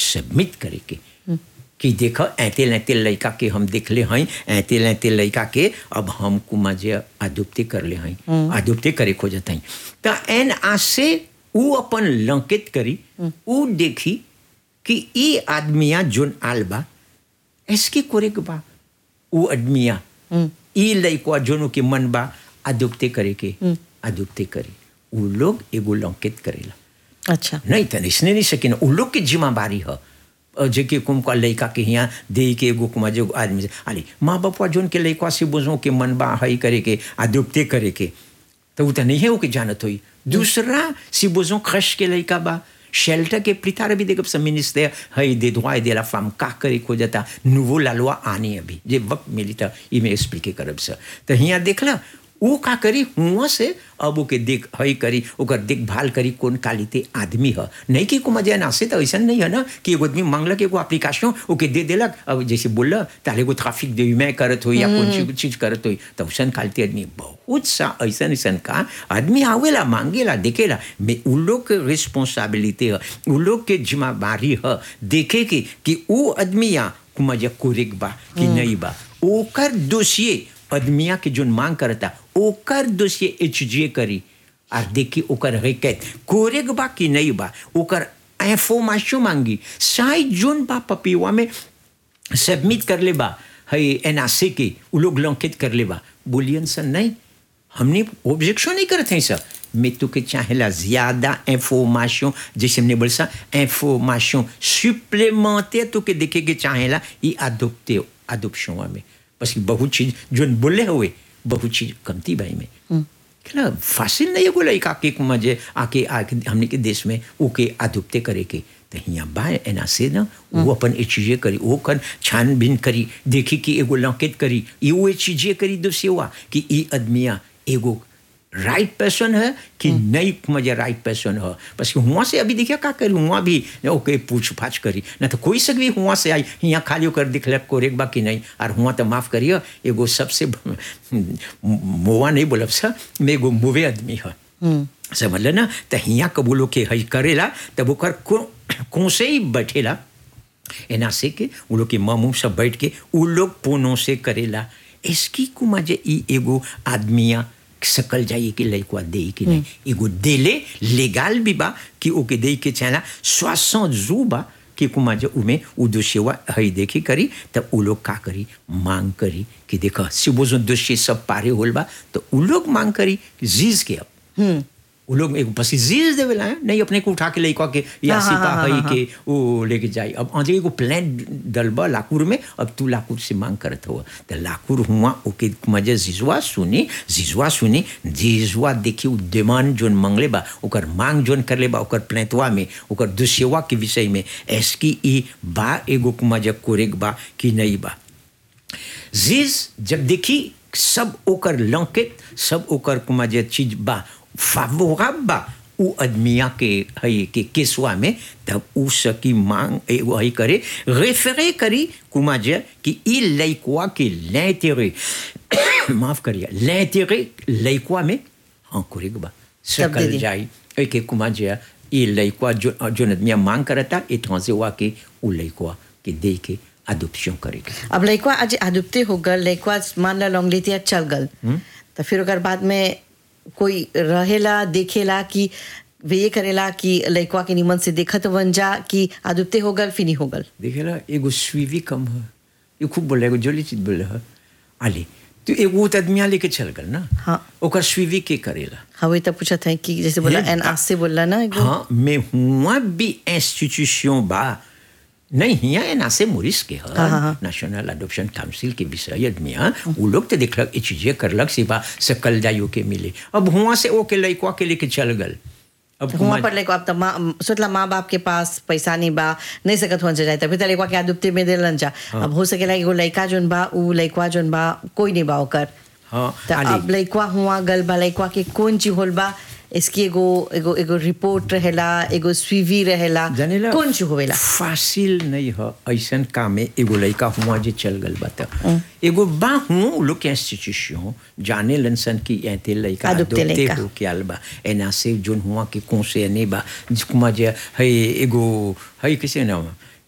Submit करे के कि देखो ऐते लैते लड़का के हम देखले हई ऐते लैते लड़का के अब हम कुमा जे अदुप्ति कर ले हई अदुप्ति करे खोजत हई त एन आसे ऊ अपन लंकित करी ऊ देखी कि ई आदमिया जोन आल बा इसके कोरे के बा ऊ आदमिया ई लइकवा जोनो के मन बा अदुप्ति करे के अदुप्ति करे ऊ लोग एगो लंकित करेला अच्छा नहीं त इसने नहीं सकिन उ लोग के जिम्मेवारी ह और जेके कुम का लड़का के यहाँ दे के एगो कुमा जो आदमी से अरे माँ बापा जोन के लड़का से बुझो के मन बा हई करे के आदुप्ते करे के तो उ त नहीं है वो के जानत होई दूसरा si बुझो खश के लड़का बा शेल्टर के प्रितार भी देखब सब मिनिस्टर हई दे droit de la femme का करे को जाता nouveau la loi आने अभी जे वक्त मिली था ई में एक्सप्लिके करब से तो यहाँ देखला ऊ का करी हुआ से अब ओके देख हई करी ओकर देखभाल करी कौन कालिते आदमी ह नहीं कि को मजा ना से तो ऐसा नहीं है ना कि एगो आदमी मांगलक एगो एप्लीकेशन ओके दे देलक अब जैसे बोल ताले एगो ट्रैफिक दे मैं करत हो या कौन चीज चीज करत हो तो ऐसा कालिते आदमी बहुत सा ऐसा ऐसा का आदमी आवेला मांगेला देखेला में उ लोग के रिस्पॉन्सिबिलिटी है उ लोग के जिम्मेवारी है देखे के कि ऊ आदमिया कुमजा कोरेक बा कि नहीं बा ओकर दोषिए आदमिया के जोन मांग करता ओकर दोषिए एच करी और देखी ओकर हकीकत कोरेक बा कि नहीं बा ओकर इंफॉर्मेशन मांगी साई जोन बा पपीवा में सबमिट कर ले बा है एनआरसी के उ लोग लंकित कर ले बा बोलियन सर नहीं हमने ऑब्जेक्शन नहीं करते हैं सर मैं तो के चाहेला ज्यादा इंफॉर्मेशन जैसे हमने बोला इंफॉर्मेशन सुप्लेमेंटेयर तो के देखे के चाहेला ये अदोप्टे अदोप्शन में बस बहुत चीज जो बोले हुए बहुत चीज कमती भाई में क्या फासिल नहीं है बोला एक आके मजे आके आके हमने के देश में ओके अदुप्ते करे के तो यहाँ बा एना से ना वो अपन ये चीजें करी वो कर छानबीन करी देखी कि एगो लंकेत करी ये वो चीजें करी दोषी हुआ कि ये आदमिया एगो राइट पर्सन है कि नहीं मजे राइट पर्सन है बस हुआ से अभी देखिए का करी हुआ भी ओके पूछ पाछ करी ना तो कोई सक भी हुआ से आई यहाँ खाली होकर दिखलक कोरेक बा कि नहीं और हुआ तो माफ करिए एगो सबसे मोवा नहीं बोलब सा मैं एगो मुवे आदमी है समझ ना तो हियाँ कबूलो के हई करेला तब ओकर को से ही बैठेला एना से के उ लोग के मामू सब बैठ के उ लोग पोनों से करेला इसकी कुमा जे ई एगो आदमिया सकल जाइए कि लड़का दे कि नहीं एगो देले लेगाल भी बा कि ओके दे के चाहला स्वासों जू बा कि कुमा जो उमे उ दोषीवा हई देखी करी तब उ लोग का करी मांग करी कि देखा सिबोजो दोषी सब पारे होल बा तो उ लोग मांग करी जीज के अब वो लोग एक बस जीज देवेला है नहीं अपने को उठा के लेको के या हाँ, सिपा हाँ, हई हाँ, के वो लेके जाई अब आजे एगो प्लान डलबा लाकुर में अब तू लाकुर से मांग करत हो तो लाकुर हुआ ओके मजे जिजवा सुनी जिजवा सुनी जिजवा देखी उ डिमांड जोन मंगले बा ओकर मांग जोन कर ले बा ओकर प्लेतवा में ओकर दुसेवा के विषय में एसकी ई बा एगो मजे कोरेक बा कि नहीं बा जीज जब देखी सब ओकर लंकित सब ओकर कुमा जे चीज बा favorable बा उ आदमिया के हई के केसवा में तब उ सकी मांग एगो हई करे रेफरे करी कुमा जे कि ई लइकवा के l'intérêt माफ करिए l'intérêt लइकवा में हाँ करेग बा तब दे सकल दी। जाई ए के कुमा जे ई लइकवा जो जो आदमिया मांग करता ए ट्रांसेवा के उ लइकवा के दे के अडॉप्शन करेगा अब लइकवा आज आदुप्ते हो गल लइकवा मान ला लॉन्ग लेतिया चल गल तो फिर ओकर बाद में कोई रहेला देखेला कि वे ये करेला कि लइकवा के निमन से देखत बन जा कि आदुप्ते हो गल फिनी हो गल देखेला एगो सुइवी कम है ये खूब बोले एगो जोली चीज बोले है आली तो एगो तो आदमिया लेके चल गल ना हाँ। ओकर सुइवी के करेला हवे तब पूछत है कि जैसे बोला हे, एन आस से बोला ना एगो हाँ मैं हुआ भी इंस्टीट्यूशन बा नहीं हिया एना से मोरिस के हाँ, हाँ, है हाँ। नेशनल अडॉप्शन काउंसिल के विषय आदमिया वो लोग तो देखलक ये चीजें करलक सिवा सकल जाइयो के मिले अब हुआ से ओके लइकवा के लेके चल गल अब हुआ कुमार- पर लेको अब तो माँ सोचला माँ बाप के पास पैसा नहीं बा नहीं सकत हुआ जाए तभी तो लइकवा के आदुप्ते में देलन जा अब हो सकेला एगो लइका जोन बा उ लइकवा जोन बा कोई नहीं बा ओकर हाँ तो आली। अब लइकवा हुआ गल बा लइकवा के कौन चीज होल बा इसकी एगो एगो एगो रिपोर्ट रहेला एगो स्वीवी रहेला जानेला कौन चीज होवेला फासिल नहीं है ऐसन काम में एगो लड़का हुआ जे चल गल बता एगो बा हूँ उ लोग के इंस्टीट्यूशन जाने लनसन की ऐते लड़का अदुप्ते अदुप्ते लइका। हो के आल बा एना से जोन हुआ के कौन से नहीं बा जिकुमा जे है एगो है किसे नाम